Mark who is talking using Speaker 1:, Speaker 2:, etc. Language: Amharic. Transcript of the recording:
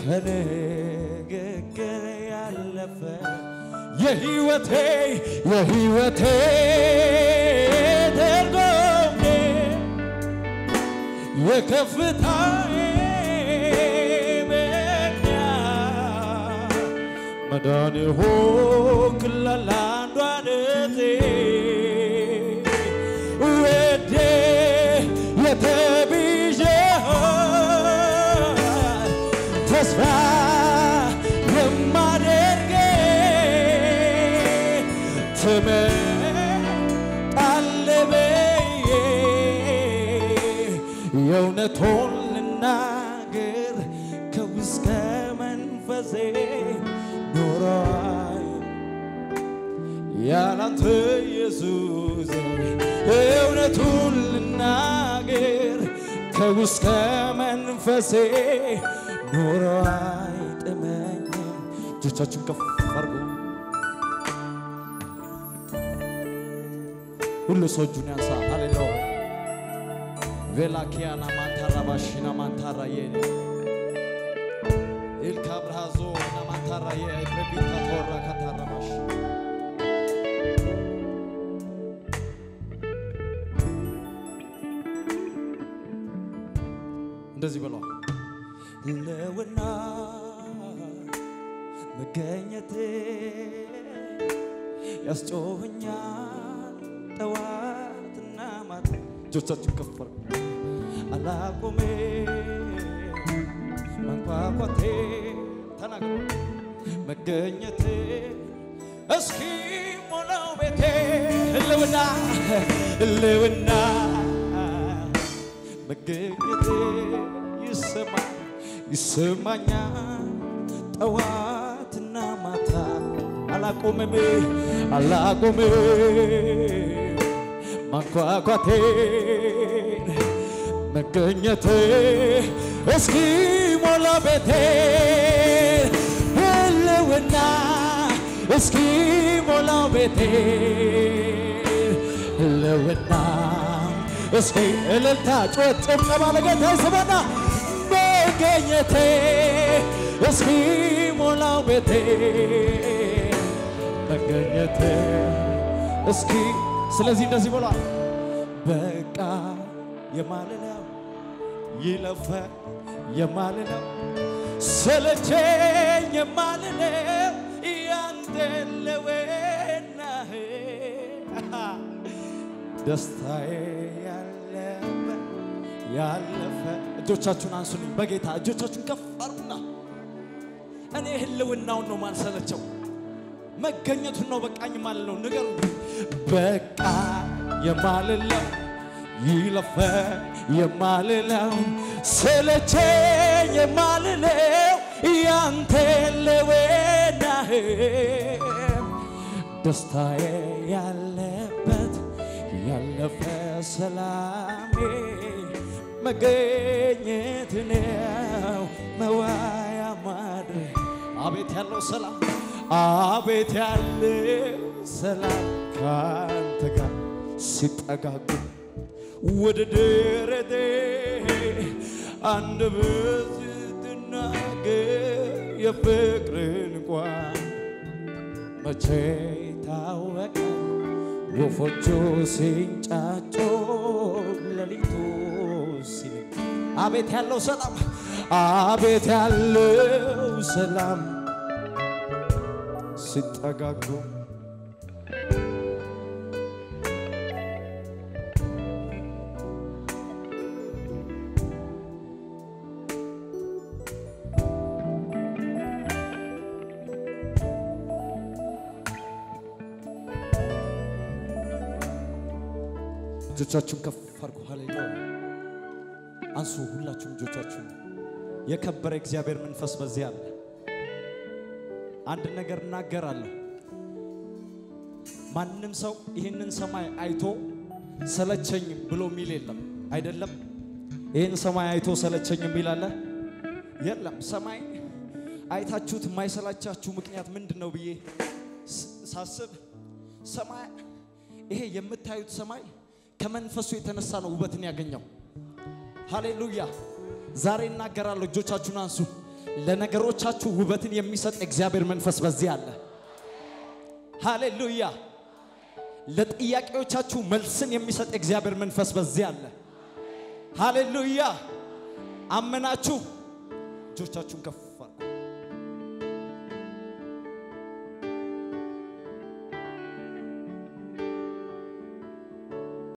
Speaker 1: ከንግግር ያለፈ የህይወቴ የህይወቴ ትርጉሜ የከፍታዬ ምክንያት መዳን ሆንክ ለአንዷ ነፍሴ ወዴ የተቤዠኸኝ ተስፋ የማደርግ ትመጣለህ ብዬ የእውነቱን ልናገር ከውስጥ መንፈሴ ኖሯል ያላንተ ኢየሱስ እውነቱን ልናገር ከውስጥ ከመንፈሴ ኖሮ አይጥመኝም። እጆቻችሁን ከፍ አድርጉ። ሁሉ ሰው እጁን ያንሳ። ሃሌሉያ ቬላኪያና ማንታራ ባሽና ማንታራ የኔ ኢልካ ብርሃዞ ና ማንታራ የኤፍሬቢታ ተወራ ካታራ ባሽ እንደዚህ ብሏል። ለውና መገኘት ያስጮኸኛል ጠዋትና ማታ። እጆቻችሁ ከፍ አድርጉ። አላቆሜ መንኳኳቴ ተናግሮ መገኘቴ እስኪ ሞላው ቤቴ ህልውና ህልውና መገኘቴ ይሰማ ይሰማኛል ጠዋትና ማታ አላቆምም አላቆምም ማንኳኳቴን መገኘቴ እስኪ ሞላ ቤቴ ህልውና እስኪ ሞላ ቤቴ ህልውና እስኪ እልልታ ጩኸት ጭብጨባ ለጌታ ይስማና መገኘቴ እስኪ ሞላው ቤቴ መገኘቴ እስኪ ስለዚህ እንደዚህ ብሏል በቃ የማልለው ይለፈ የማልለው ሰለቸኝ የማልለው ያንተ ለወናህ ደስታዬ ያለበት ያለፈ እጆቻችሁን አንሱልኝ በጌታ እጆቻችሁን ከፍ አርጉና እኔ ህልውናውን ነው ማልሰለቸው መገኘቱን ነው በቃኝ ማልለው ንገሩ በቃ የማልለው ይለፈ የማልለው ሰለቸኝ የማልለው ያንተ ለወናህ ደስታዬ ያለበት ያለፈ ሰላሜ መገኘት ነው መዋያ ማድረግ አቤት ያለው ሰላም አቤት ያለው ሰላም ካንተ ጋር ሲጠጋጉ ወደ ደረቴ አንድ ብዝ ትናገር የፍቅርን ቋን መቼ ታወቀ ወፎቹ ሲንጫጮ ሌሊቱ ሲነግ አቤት ያለው ሰላም አቤት ያለው ሰላም ሲጠጋጉ እጆቻችሁን ከፍ አድርጉ። ሃሌሉያ አንሱ። ሁላችሁም እጆቻችሁን። የከበረ እግዚአብሔር መንፈስ በዚህ አለ። አንድ ነገር እናገራለሁ። ማንም ሰው ይህንን ሰማይ አይቶ ሰለቸኝ ብሎ የሚል የለም። አይደለም ይህን ሰማይ አይቶ ሰለቸኝ የሚል አለ? የለም። ሰማይ አይታችሁት የማይሰላቻችሁ ምክንያት ምንድን ነው ብዬ ስ- ሳስብ ሰማይ ይሄ የምታዩት ሰማይ ከመንፈሱ የተነሳ ነው ውበትን ያገኘው። ሃሌሉያ! ዛሬ እናገራለሁ። እጆቻችሁን አንሱ። ለነገሮቻችሁ ውበትን የሚሰጥ እግዚአብሔር መንፈስ በዚህ አለ። ሃሌሉያ። ለጥያቄዎቻችሁ መልስን የሚሰጥ እግዚአብሔር መንፈስ በዚህ አለ። ሃሌሉያ። አመናችሁ? እጆቻችሁን ከፍ